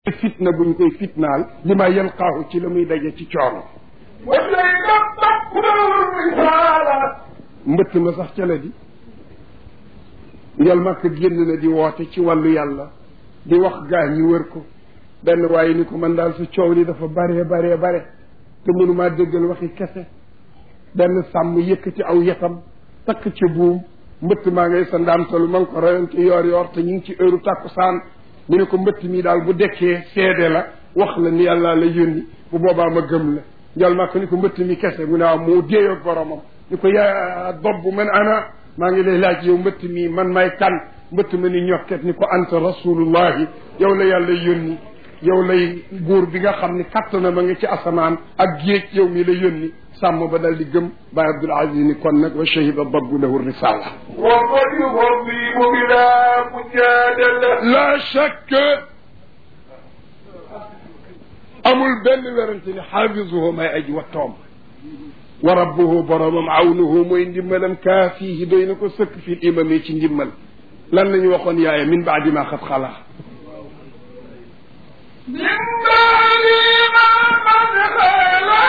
fitna buñ koy fitnaal li ma yalqaahu ci la muy daje ci coono mbëtt ma sax ca la di njol makk génn na di woote ci wàllu yàlla di wax gaa ñi wër ko benn waaye ni ko man daal sa coow li dafa bare bare bare te mënumaa déggal waxi kese benn sàmm yëkkati aw yetam takk ci buum mbëtt maa ngay sa ndaamtalu ma ngi ko rayoon ci yoor yoor te ñu ngi ci heure tàkkusaan mu ne ko mbëtt mi daal bu dekkee seede la wax la ni yàlla la yónni bu boobaa ma gëm la njol makk ni ko mbëtt mi kese mu ne waaw moo déeyoog boromam ni ko yaa dob man ana maa ngi lay laaj yow mbëtt mi man may kan mbëtt ma ni ñokket ni ko anta rasulullahi yow la yàlla yónni yow lay buur bi nga xam ni kattana ma nga ci asamaan ak géej yow mi la yónni sàmm ba dal di gëm Baay Abdul Aziz ni kon nag wa shahida dabbu lahu risala وقد يهضم بلا مجادلة la shakk amul benn werante ni xaafisuhu may aji wattoom wa rabbuhu boromam awnuhu mooy ndimbalam kaafiihi doy na ko sëkk fil imami ci ndimmal lan la ñu waxoon yaaya min baadi ma xat xala من بعد ما قد خلا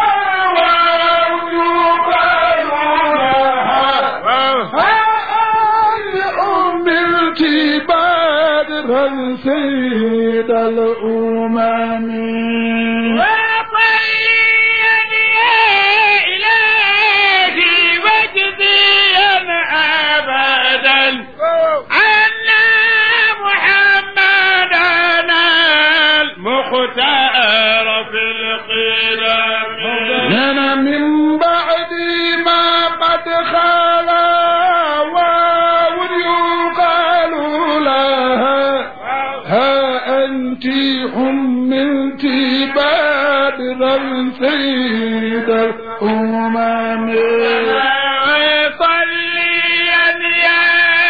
عملت بدرا سيد الأمم وطيب يا إلهي واجزيا أبدا عنا محمدنا المختار في القدم لنا من بعد ما قد خلا واو يقال لها ها أنت حملت بدرا سيد الأمم صليا يا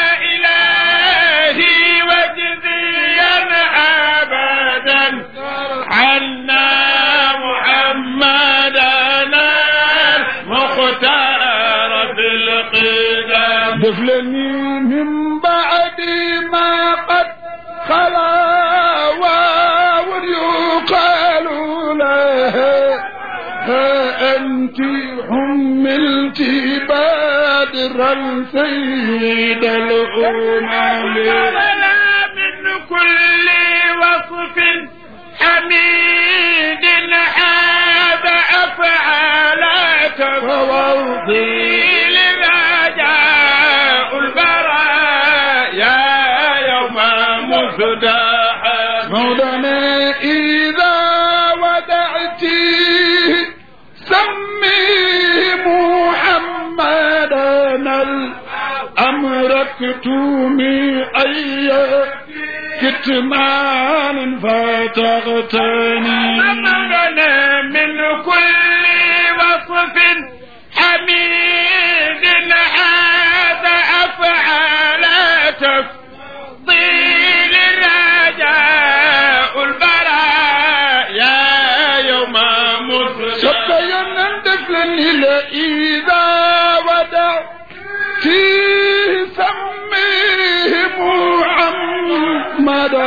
إلهي واجزيا أبدا عنا محمدنا المختار في القدم دفلني من بعد ما قد خلا واو يقال لها ها أنت حملت بدرا سيد الأمم لنا من كل وصف حميد هذا أفعالك فوضي لرجاء البرايا يوم مفدح مولانا إذا ودعت سمي محمدا الأمر اكتمي أي كتمان فتغتني لنا من كل وصف حميد هذا أفعال تفضيل الرجاء البرايا يوم مفرد سبينا دفلني لإذا ودعت سميه محمدا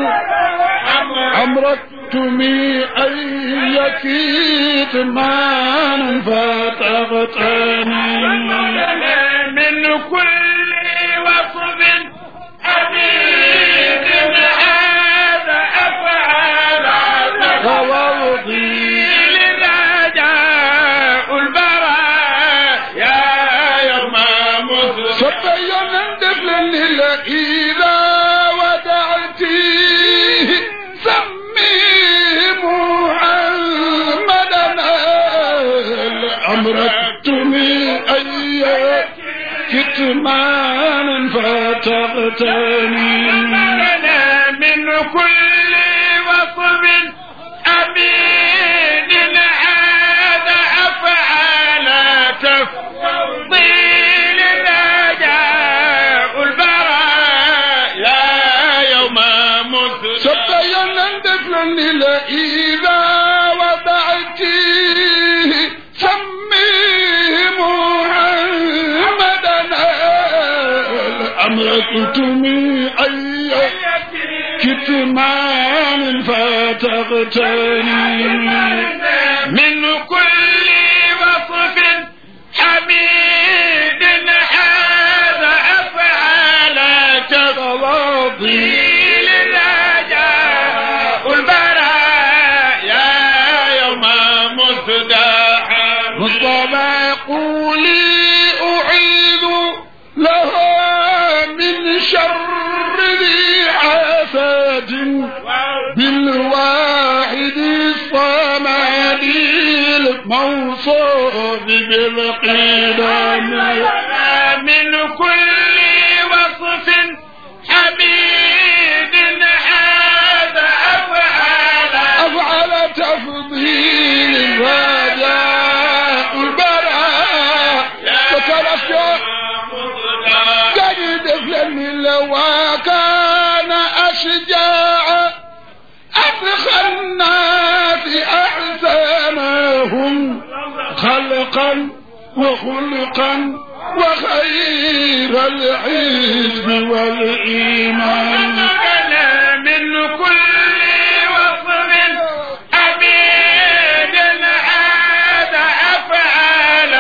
أمرتمي أي كتمان فتغتني من كل وصف حميد هذا أفعال فوضي للرجاء البرايا يوم مفرد سبينا دفلني لإذا ودعت سميه محمدا أمرتني أي كتمان فتغتني لنا من كل وصف أمين هذا أفعال تفضيل رجاء البرايا يوم مسلم سبينا دفلني لإذا وضعت سميه محمدا أمرتني أي كتمان ف تغتني من كل وصف حميد هذا أفعال تفضيل رجاء البرايا يوم مصداحا مصطفى قولي أعيذ لها من شر ذي حسد بالواحد الصمد الموصوف بالقدم من كل وصف حميد هذا أفعال أفعل تفضيل رجاء البراء وتركت قد فلن لو كان أشجاع أدخل الناس أحسنهم خلقا وخلقا وخير الحزب والإيمان من كل وصف حميد هذا أفعال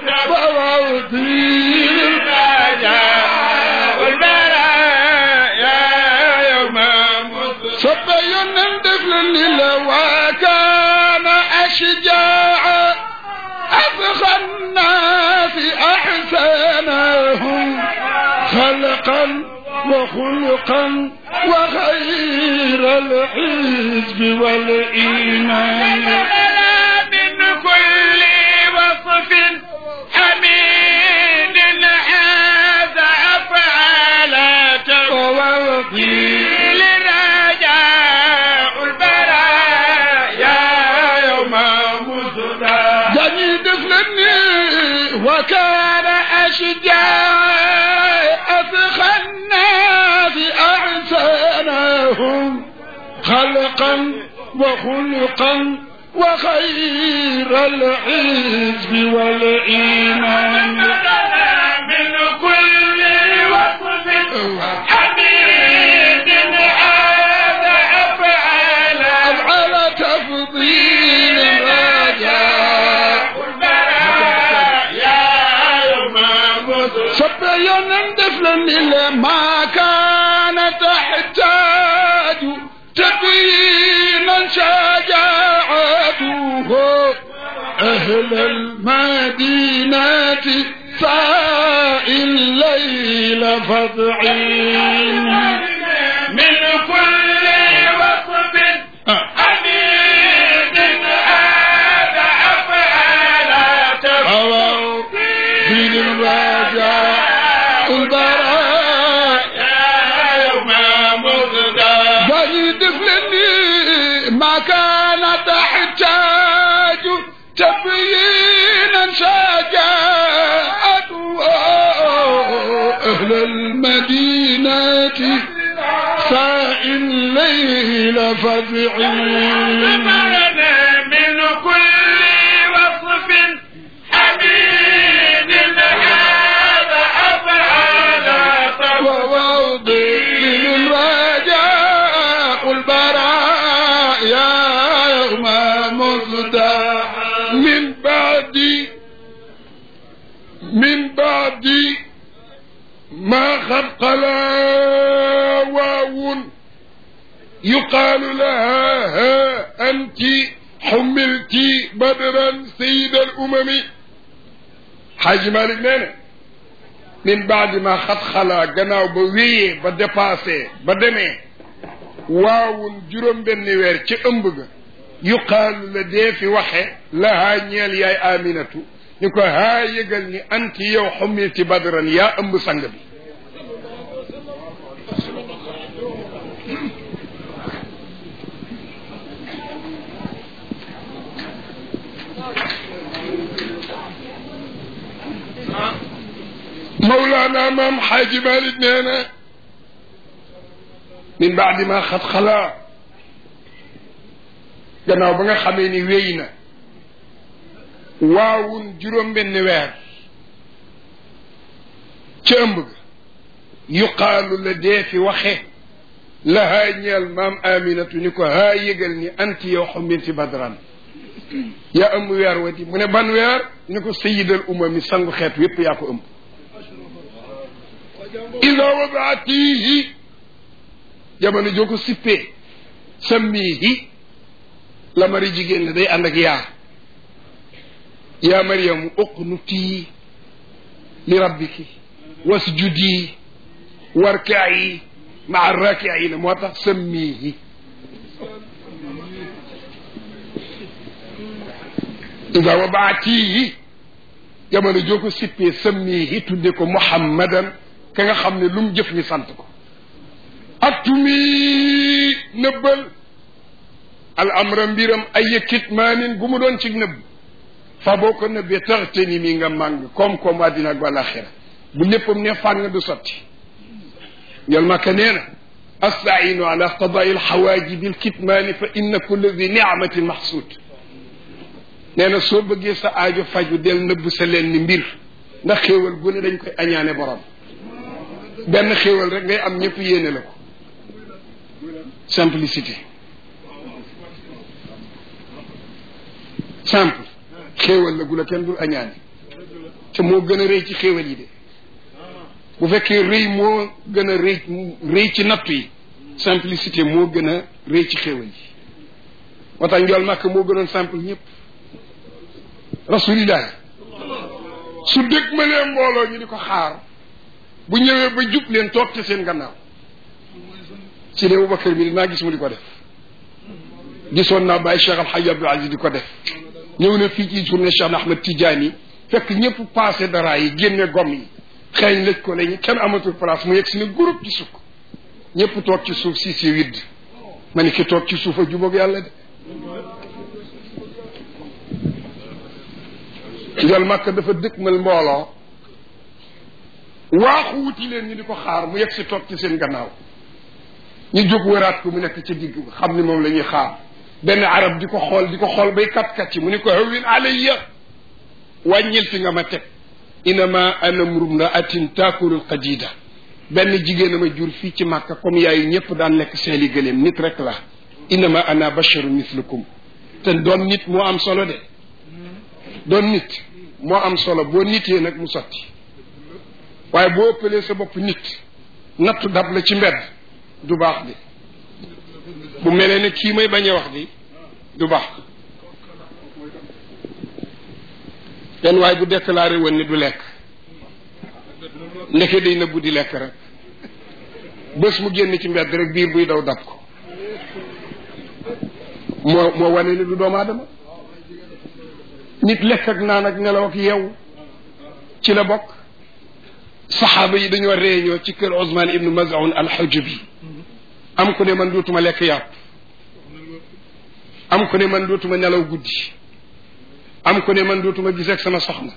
فوضي رجاء البرايا يوم مصر صبي الطفل لو كان أشجاع أفخى الناس أحسنهم خلقا وخلقا وخير الحزب والإيمان من كل وصف حميد هذا أفعال ووضي رجاء البرايا يوم مصدى جني طفلني وكان أشجاع أفخى الناس أحسنهم خلقا وخلقا وخير الحزب والإيمان من كل وصف حميد هذا أفعال على تفضيل الرجاء البرايا يوم مصر صبيا طفلا إلا ما كان تحتاج تبينا شجاعته أهل المدينة ساء الليل فضعين من كل وصف حميد هذا أفعال أو في الرجاء البراء يوم مصدى بني طفلني ما كان تحتاج تبيينا شجاعته أهل المدينة ساء الليل فزعين من كل وصف حميد هذا أفعال ووضع الرجاء البرايا يوم مصدى من بعد من بعد ما خلق لا واو يقال لها ها أنت حملت بدرا سيد الأمم حاج مالك نانا min baadi ma xat xalaa gannaaw ba wéyee ba dépassé ba demee waawun juróom benni weer ci ëmb ga yuqaalu la dee fi waxe lahaa ñeel yaay aminatu ni ko haa yëgal ni anti yow xumilti badran yaa ëmb sang bi Mawlaana maam Xaaji Maalik nee na min baadi ma xat xalaa gannaaw ba nga xamee ni wéy na waawun juróom-benn weer ca ëmb ga yuqaalu la dee fi waxe lahaa ñeel maam aminatu ni ko haa yëgal ni anti yow xumminti badran yaa ëmb weer wati mu ne ban weer ni ko sayidal umami sangu xeet yépp yaa ko ëmb ida wadaatihi jamono joo ko sippee sammihi la mari jigéen ne day ànd ak yaa yaa mariamu uqnutii li rabbiki wasjudi warkaayi maa rakiina moo tax sammihi ida wabaatihi jamono joo ko sippee sammihi tudde ko muhammadan ka nga xam ne lu mu jëf ñu sant ko attumi nëbbal al amra mbiram ay yëkkit maanin gu mu doon ci nëbb fa boo ko nëbbee taxte ni mi nga màng koom-koom àddina ak wàlaxira bu léppam ne fàng du sotti yol maka nee na astainu ala qadaai alxawaajibi alkitmaani fa inna kulla di nicmatin maxsuud nee na soo bëggee sa aajo faju del nëbb sa leen ni mbir ndax xéewal gu ne dañ koy añaane borom benn xéewal rek ngay am ñëpp yéene la ko simplicité simple xéewal la gu la kenn dul añaane te moo gën a rëy ci xéewal yi de bu fekkee rëy moo gën a rëy rëy ci nattu yi simplicité moo gën a rëy ci xéewal yi moo tax njool màkk moo gënoon simple ñëpp rasulillah su dëgg ma lee mbooloo ñu di ko xaar bu ñëwee ba jub leen toog te seen gannaaw si de Abubakar mi dinaa gis mu di ko def gisoon naa bàyyi Cheikh Alhaji Abdou Aziz di ko def ñëw na fii ci journée Cheikh Ahmed Tidiane fekk ñëpp passé dara yi génne gom yi xeeñ lëj ko lañu kenn amatul place mu yegg si ne groupe ci sukk ñëpp toog ci suuf si si widd ma ni ki toog ci suuf a jubóog yàlla de njol màkk dafa dëkkmal mbooloo waaxu wuti leen ñu di ko xaar mu yegg si toog ci seen gannaaw ñu jóg wëraat ko mu nekk ca digg xam ni moom la ñuy xaar benn arab di ko xool di ko xool bay kat-kat ci mu ni ko hawin alayya wàññil fi nga ma teg inama ana mrumraatin taakulul qadida benn jigéen a ma jur fii ci màkka comme yaayu ñëpp daan lekk seeli gëléem nit rek la inama ana basharu mislukum te doon nit moo am solo de doon nit moo am solo boo nitee nag mu sotti waaye boo ëppalee sa bopp nit nattu dab la ci mbedd du baax de bu melee ne kii may bañ a wax di du baax benn waaye bu déclaré woon ni du lekk ndeke day nëbbu di lekk rek bés mu génn ci mbedd rek biir buy daw dab ko moo moo wane ni du doomu aadama nit lekk ak naan ak nelaw ak yeewu ci la bokk saxaaba yi dañoo réunion ci kër Ousmane ibnu Maz'un al-Hujubi am ku ne man dootuma lekk yàpp am ku ne man dootuma nelaw guddi am ku ne man dootuma gis ak sama soxna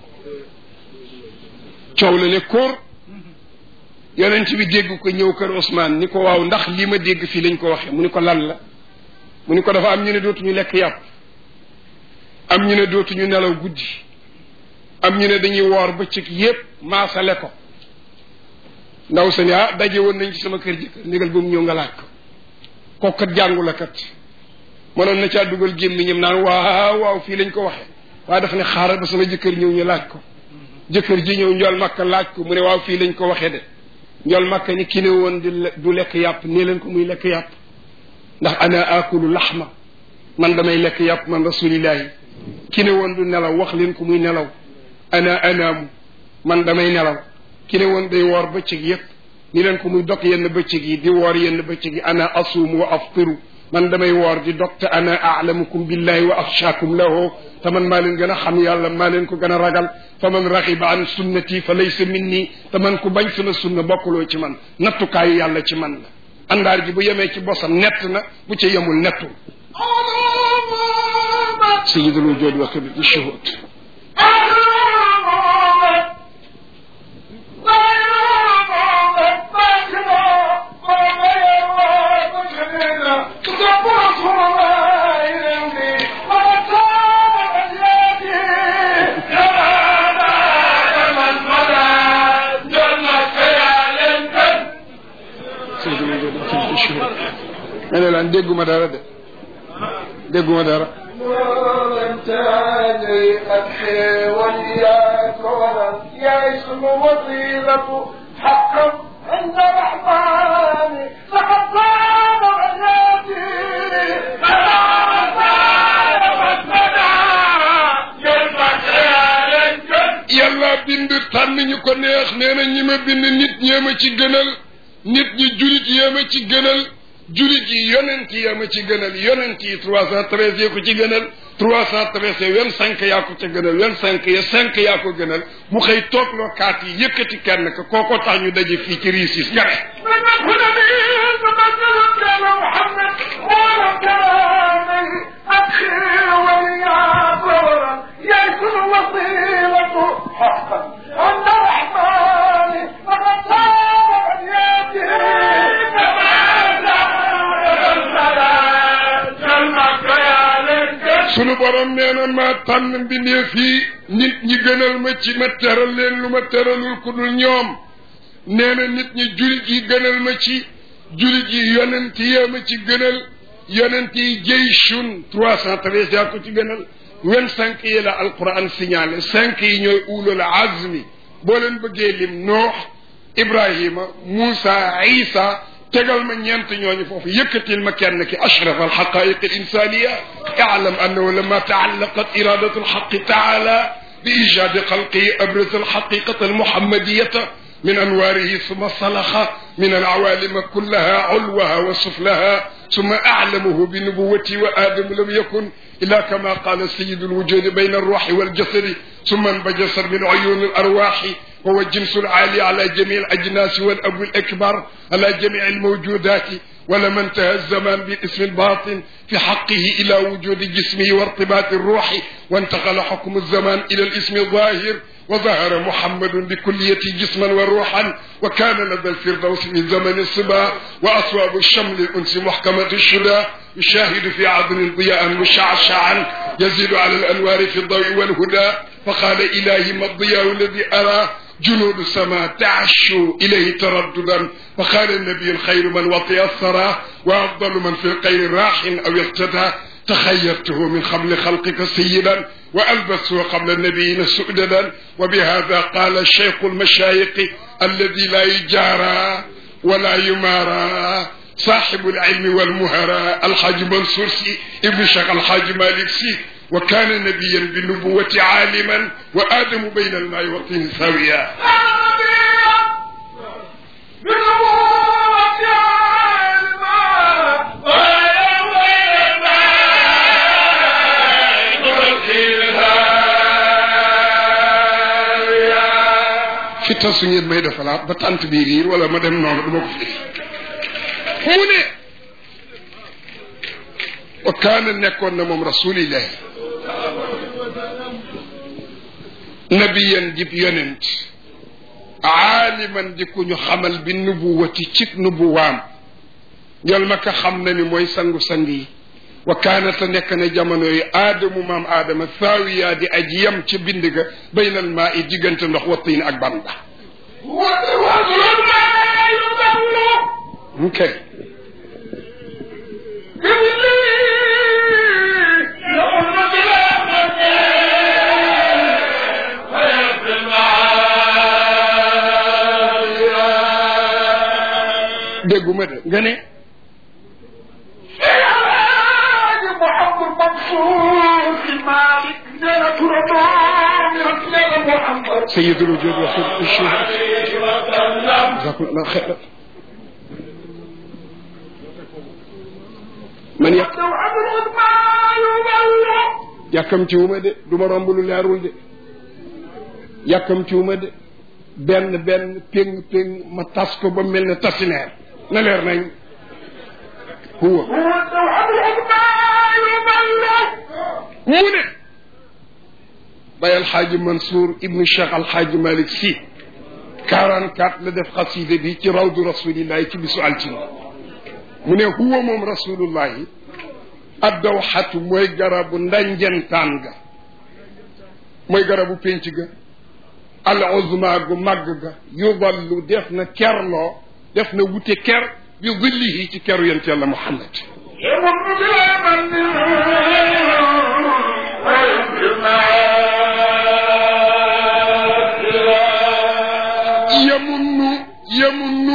coow la ne kóor yonent bi dégg ko ñëw kër Ousmane ni ko waaw ndax lii ma dégg fii lañ ko waxee mu ni ko lan la mu ni ko dafa am ñu ne dootuñu lekk yàpp am ñu ne dootuñu nelaw guddi am ñu ne dañuy woor bëccëg yépp maasale ko ndaw sa ni ah daje woon nañ ci sama kër jëkkër négal ba mu ñëw nga laaj ko kooku kat jàngu la kat mënoon na caa dugal gémmiñam naan waaw waaw fii lañ ko waxee waaye dafa ne xaaral ba sama jëkkër ñëw ñu laaj ko jëkkër ji ñëw njool makka laaj ko mu ne waaw fii lañ ko waxee de njool makka ni ki ne woon di du lekk yàpp nee leen ko muy lekk yàpp ndax ana akulu laxma man damay lekk yàpp man rasulillahi ki ne woon du nelaw wax leen ko muy nelaw ana anaamu man damay nelaw ki ne woon day woor bëccëg yépp ni leen ko muy dog yenn bëccëg yi di woor yenn bëccëg yi ana asuum wa aftiru man damay woor di dog te ana aalamukum billahi wa axshaakum lahu te man maa leen gën a xam yàlla maa leen ko gën a ragal fa man raxiba an sunnati fa laysa minni te man ku bañ sama sunna bokkuloo ci man nattukaayu yàlla ci man la àndaar ji bu yemee ci bosam nett na bu ca yemul nettul sayidul wujud wa kabir shuhud sayidul wujud wa kabir man dégguma dara de dégguma dara ورمتاني أبحي وإياك ورم يا اسم وطيلة حقا عند الرحمن لقد صار حياتي لقد صار وسنا جنبك يا لنجن yàlla bind tànn ñu ko neex nee na ñi ma bind nit ñee ma ci gënal nit ñi julit yee ma ci gënal julit yi yonent yee ma ci gënal yonent yi trois cent treize yee ko ci gënal trois cent treize ya vingt cinq yaa ko ca gënal vingt cinq ya cinq yaa ko gënal mu xëy toogloo kaat yi yëkkati kenn ka kooko tax ñu daje fii ci riisis nga ne من الهدى تبدل كان محمد ولم كلامي أبخي وإياك ورم يا اسم وطيلة حقا عند الرحمن لقد صار حياتي sunu borom nee na maa tànn mbindee fii nit ñi gënal ma ci ma teral leen lu ma teralul ku dul ñoom nee na nit ñi julit yi gënal ma ci julit yi yonent yee ma ci gënal yonent yi jeyshun trois cent treize yaa ko ci gënal vingt cinq yi la alquran signalé cinq yi ñooy ulul azmi boo leen bëggee lim noox ibrahima muusa isa tegal ma ñeent ñooñu foofu yëkkatil ma kenn ki ashraf alxaqaiq alinsaniya اعلم انه لما تعلقت اراده الحق تعالى بايجاد خلقه ابرز الحقيقه المحمديه من انواره ثم صلخ من العوالم كلها علوها وسفلها ثم اعلمه بنبوته وادم لم يكن الا كما قال سيد الوجود بين الروح والجسد ثم انبجس من عيون الارواح وهو الجنس العالي على جميع الاجناس والاب الاكبر على جميع الموجودات ولما انتهى الزمان بالاسم الباطن في حقه الى وجود جسمه وارتباط الروح وانتقل حكم الزمان الى الاسم الظاهر وظهر محمد بكليته جسما وروحا وكان لدى الفردوس من زمن الصبا واصواب الشمل الانس محكمه الشدى يشاهد في عدن ضياء مشعشعا يزيد على الانوار في الضوء والهدى فقال الهي ما الضياء الذي ارى جنود السماء تعشوا إليه ترددا فقال النبي الخير من وطئ الثرى وأفضل من في القير راح أو اقتدى تخيرته من قبل خلقك سيدا وألبسه قبل النبيين سؤددا وبهذا قال الشيخ المشايخ الذي لا يجارى ولا يمارى صاحب العلم والمهرى الحاج منصور سي ابن شيخ الحاج مالك سي وكان نبيا بالنبوة عالما وآدم بين الماء والطين ساويا fi tasu ngeen may defalaat ba tant bi riir wala ma dem noonu du ma ko fi mu ne wa kaana nekkoon na moom rasulillahi nabiyan dib yonent aaliman di ku ñu xamal bi nubuwati cig nubuwaam ñol ma ka xam na ni mooy sangu-sang yi wa kaana te nekk na jamono yi aadamu maam aadama saawiyaa di aji yem ca bind ga baynal maa i diggante ndox wa tiin ak ban ba ok dégguma de nga ne محمد منصور في مالك نيلة رمضان نيلة محمد سيد الوجود وخير الشهر جزاكم الله خيرا man yàq توعد الغدمان يبلغ yàkkamtiwuma de du ma romb lu leerul de yàkkamtiwuma de benn benn péng péng ma tas ko ba mel ne tasineer na leer nañ huwa هو توعد الغدمان يبلغ mu ne bay alxaaji mansour ibnu cheikh alxaaji malik si 44 la def xaside bi ci rawdu rasulillahi ci bisu altine mu ne huwa moom rasulullahi addawxatu mooy garabu ndanjentaan ga mooy garabu pénc ga al uzma gu màgg ga yudallu def na kerloo def na wute ker bi dillihi ci keru yent yàlla muhammad يمن بلا من yamunnu yamunnu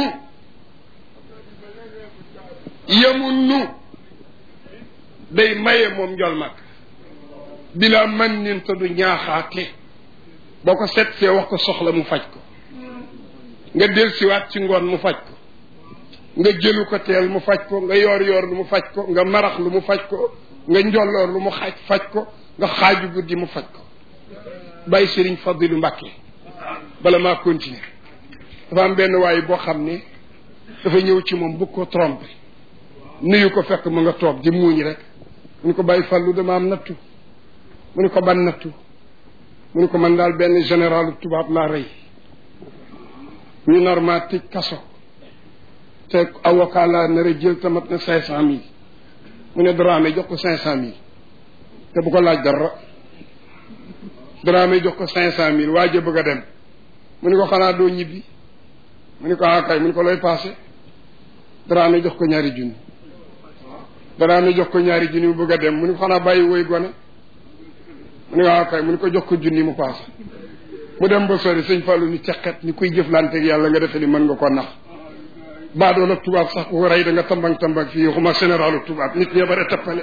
yamunnu day maye moom njol mag bila man nin te du ñaaxaate boo ko seet see wax ko soxla mu faj ko nga del siwaat ci ngoon mu faj ko nga jëlu ko teel mu faj ko nga yoor yoor lu mu faj ko nga marax lu mu faj ko nga njolloor lu mu xaaj faj ko nga xaaju guddi mu faj ko bàyyi sëriñ Fadilu Mbàkke bala maa continuer dafa am benn waay boo xam ne dafa ñëw ci moom bëgg ko tromper nuyu ko fekk mu nga toog di muuñ rek mu ni ko bàyyi fàllu dama am nattu mu ni ko ban nattu mu ni ko man daal benn général tubaab laa rey ñu normal tëj kaso te avocat laa nar a jël tamat na cinq cent mille mu ne Dramé jox ko cinq cent mille te bu ko laaj dara Dramé jox ko cinq cent mille waa ja bëgg a dem mu ni ko xanaa doo ñibbi mu ni ko ah kay mu ni ko looy passé Dramé jox ko ñaari junni Dramé jox ko ñaari junni mu bëgg a dem mu ni ko xanaa bàyyi woy gone mu ni ko ah kay mu ni ko jox ko junni mu passé mu dem ba sori sëñ Fallou ni ceqet ni kuy jëflanteeg yàlla nga defe ni mën nga ko nax baadoon ak tubaab sax ku ko rey da nga tambang tambang fii xuma généralu tubaab nit ñee bare tappale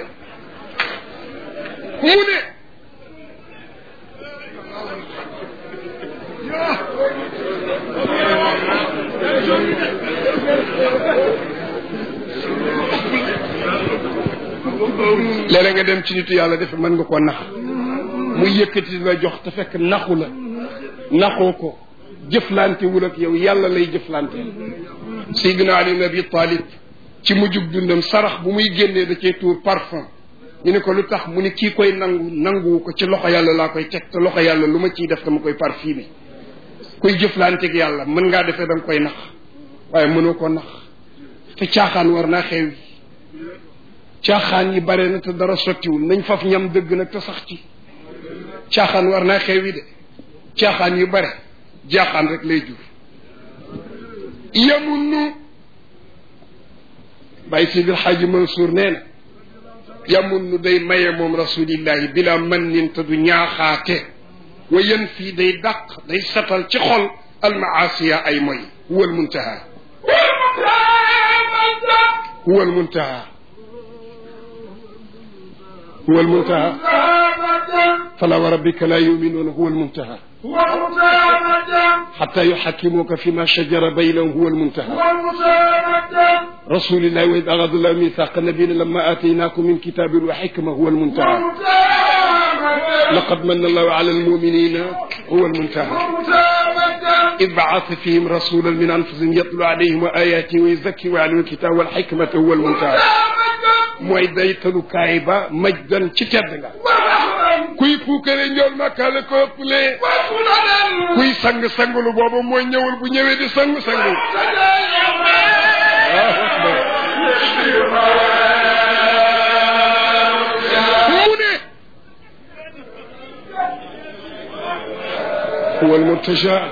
mu ne léeg nga dem ci nitu yàlla defe mën nga ko nax muy yëkkati la jox te fekk naxu la naxoo ko jëflantewul ak yow yàlla lay jëflanteel Seydina Ali ibn Abi Talib ci mujjug dundam sarax bu muy génnee da cee tuur parfum ñu ne ko lu tax mu ne kii koy nangu nanguwu ko ci loxo yàlla laa koy teg te loxo yàlla lu ma ciy def dama koy parfumé kuy jëflanteeg yàlla mën ngaa defee da nga koy nax waaye mënoo ko nax te caaxaan war naa xew yi caaxaan yi bare na te dara sottiwul nañ faf ñam dëgg nag te sax ci caaxaan war naa xew yi de caaxaan yu bare jaaxaan rek lay jur yamunnu bàyyi si bil xaaji Mansour nee na yamunnu day maye moom rasulillahi bila man nin te du ñaaxaate wa yen fii day dàq day satal ci xol almaasiya ay moy huwa almuntaha huwa almuntaha huwa almuntaha fala wa rabbika la yuminuuna huwa almuntaha حتى يحكموك فيما شجر بينهم هو المنتهى رسول الله وإذ أخذ الله ميثاق النبيين لما آتيناكم من كتاب وحكمة هو المنتهى لقد من الله على المؤمنين هو المنتهى إذ بعث فيهم رسولا من أنفسهم يتلو عليهم آياته ويزكي ويعلم الكتاب والحكمة هو المنتهى mooy daytalukaay ba majdan ci tedd nga kuy puukare njool makka la ko ëppalee kuy sang sangulu boobu mooy ñëwul bu ñëwee di sangu sangu mu ne huwa almurtaja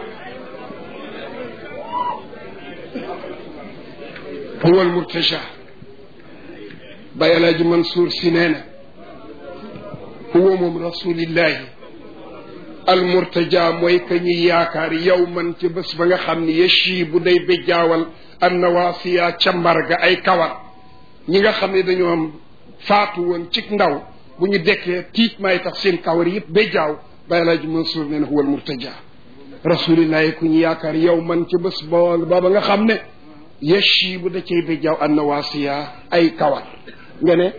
huwa almurtaja Baye El Hadj Mansour si nee na huwa moom rasulillahi almurtaja mooy ka ñuy yaakaar yow man ci bés ba nga xam ni yeshi bu day béjjaawal annawaasiya ca mbarga ay kawar ñi nga xam ne dañoo am faatu woon ci ndaw bu ñu dekkee tiit maay tax seen kawar yëpp béjjaaw Baye El Hadj Mansour nee na huwa almurtaja rasulillahi ku ñu yaakaar yow man ci bés bool booba nga xam ne yeshi bu da cay béjjaaw annawaasiya ay kawar nga ne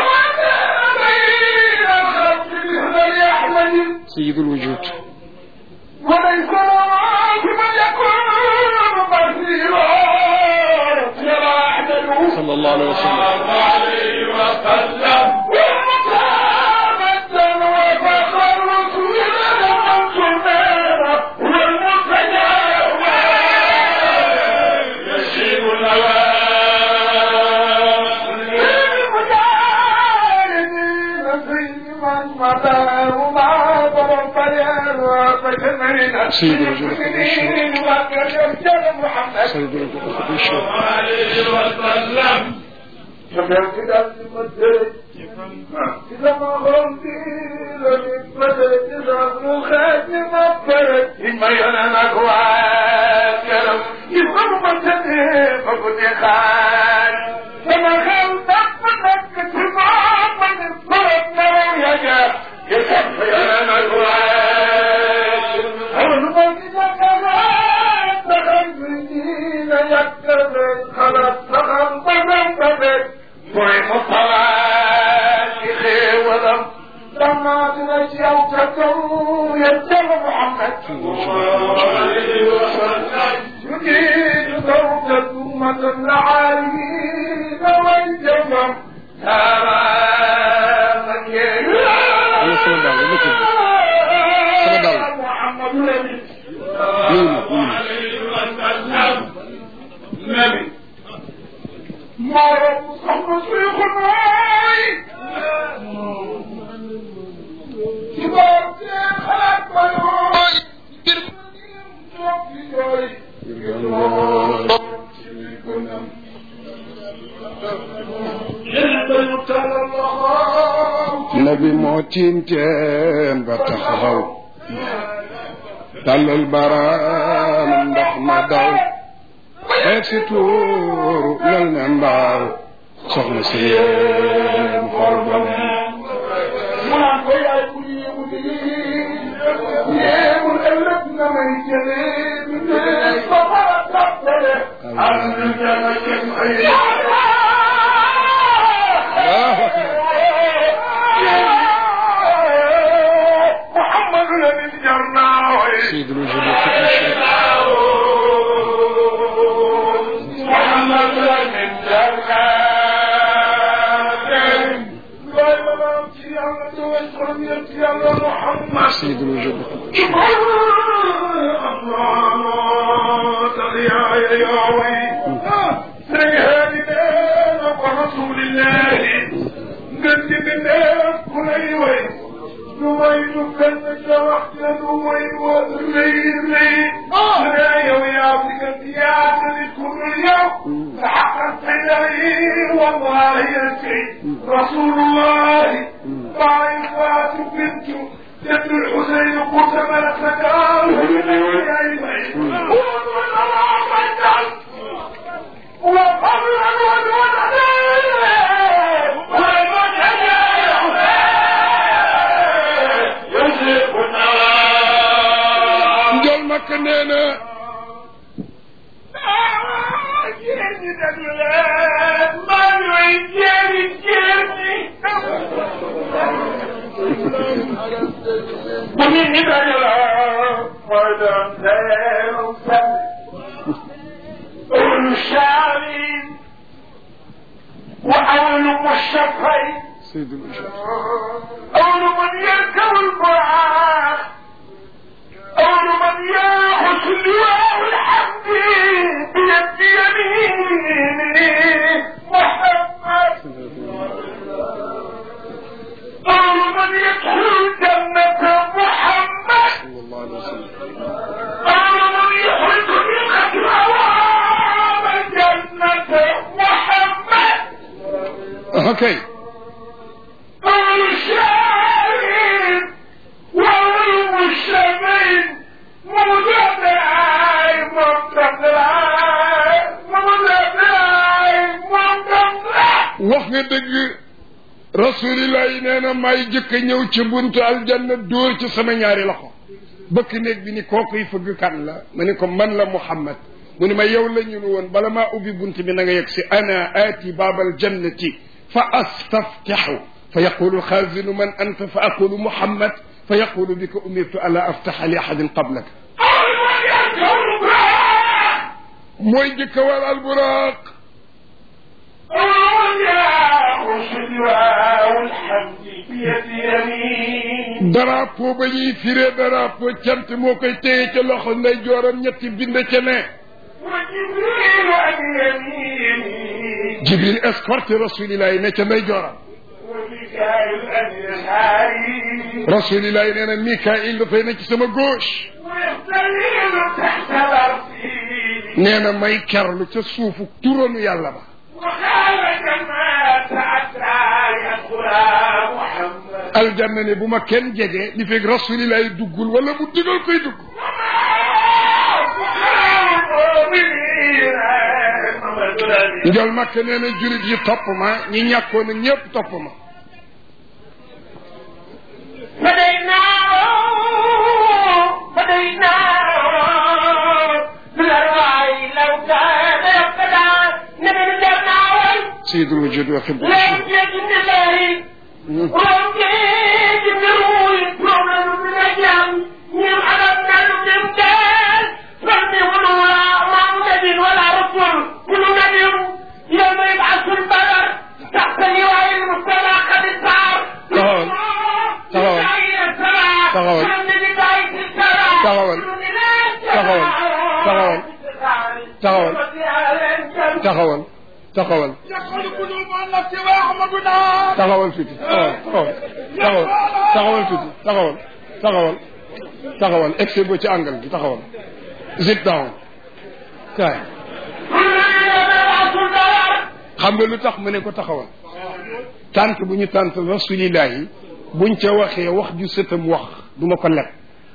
سيد الوجود وليس بمن يكون بصيرا صلى الله عليه وسلم عليه وسلم يشيب الهوى سيد الوجود سيد الوجود عليه وسلم فبيرتدى ma yone nag waa këram gis nga bu ma tëddee ba bu di xaar sama xel dafa nekk ci moom ma ni bërëb nelaw ya ja gis nga ma yone nag waa xamal ma ni jàkkaarloo taxal bi diina yàkkale xalaat taxal ba dem ba dem mooy mu xalaat ci xéewalam dama dina ci yow ca kaw yéen jalla Muhammad يريد زوجة أمة العالمين والجمم تماما Ana sama dàll ma tudd sama dàll محمد النبي ñëw na ñëw na النبي مرض صحب شيخ الناي كبار خلق بيوي nabi moo tiinteen ba taxaw tàllal baraam ndox ma daw xeet si tuuru mel ne mbaaw soxna si yéen xol ba ne mu naan ko yaay bu yéemu di yéemul ëllëg na may jëlee bi dee ba mara tàppale am na jama jëm ay محمد الذي جرناه سيد الوجود والفكر الشريف محمد الذي جرناه محمد سيد الوجود والفكر الشريف رسول الله قد بالله كل وين نويت كنك وحدة نويت والليل لا يوم يعطيك الزيادة لكل اليوم فحقت إليه والله يسعي رسول الله طائفات بنت جد الحسين قلت ملك قال Njool Makka nee na وأول مشفين سيد الوجود أول من يركب البراق أول من ياخذ لواء الحمد بيد يمينه محمد أول من يدخل الجنة محمد صلى الله عليه وسلم أول من يخرج من أبواب الجنة محمد ok أول شاهد وأول مشتمل مدبعي مدبعي مدبعي مدبعي wax nga dëgg rasulillah yi nee na may jëkk a ñëw ci buntu aljanna dóor ci sama ñaari loxo bëkk néeg bi ni kookuy fëgg kan la ma ni ko man la muhammad mu ni ma yow la ñu nu woon bala maa ubbi bunt bi na nga yegg si ana aati baabal jannati fa astaftixu fa yaqulu xaazinu man anta fa aqulu muhammad fa yaqulu bika umirtu ala aftaxa li ahadin qablaka أول من يركب البراق mooy jëkk a war alburaaq أول من ياخذ لواء الحمد بيد يمين drapeau ba ñuy firee drapeau cant moo koy téye ca loxo nday jooram ñetti bind ca ne وجبريل عن يمينه jibril escorte rasulillahi ne ca nday jooram وميكائيل عن يساره rasulillahi nee na mikail dafay ne ci sama gauche ويستليل تحت الأرض nee na may kerlu ca suufu turanu yàlla ba وخالد ما تعدى aljanna ne bu ma kenn jege li fekk rasulillahi duggul wala mu digal koy dugg njol makk nee na julit yi topp ma ñi ñàkkoon a ñëpp topp ma فديناه فديناه بالأرواح لو كان يقتدى نبي الجنة sayidul wujud wa xibbu لا يجد الله ولم يجد روي problem من الجنة من عددنا الامتال فلم ولا محمد ولا رسول كل نبي يوم يبعث البلد تحت لواء المجتمع قد صار تغول. تغول. تغول. تغول. تغول. تغول. taxawal taxawal taxawal tuuti taxawal taxawal taxawal tuuti taxawal taxawal taxawal excès boo ci angle bi taxawal sit down kaay xam nga lu tax mu ne ko taxawal tànt bu ñu tànt rasulillahi buñ ca waxee wax ju sëtam wax du ma ko leb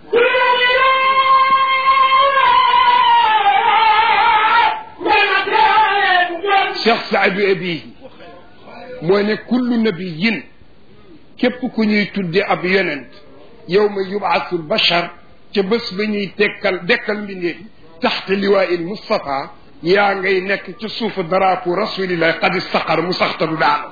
cheikh saadu abihi moo ne kullu nabiyin képp ku ñuy tudde ab yonent yow ma yubaasul bachar ca bés ba ñuy tekkal dekkal mbindeef taxte liwaa'il Mustafa yaa ngay nekk ca suufu daraapu rasulillah qad istaqar mu saxta du daanu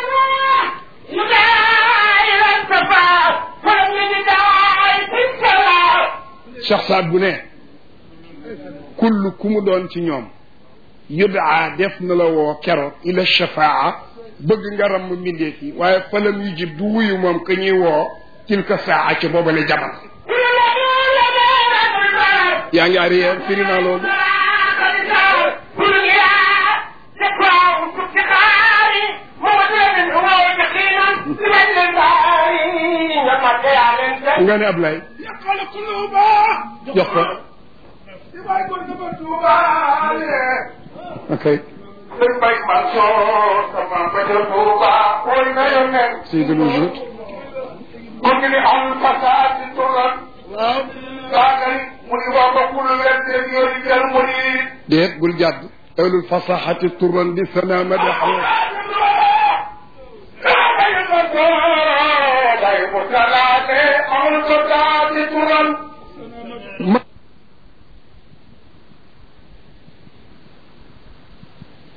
cheikh saad bu ne kull ku mu doon ci ñoom yudaa def na la woo keroog ila shafaa bëgg nga ramm mbindeef yi waaye falam yu jib du wuyu moom ka ñuy woo tilka saa ca boobale jamono yaa ngi arrière firi naa loolu nga ne Ablaye jox ko ok Seydou Wujud déet bul jàdd ahlul fasaxati turan bi sana madaxo Thank you.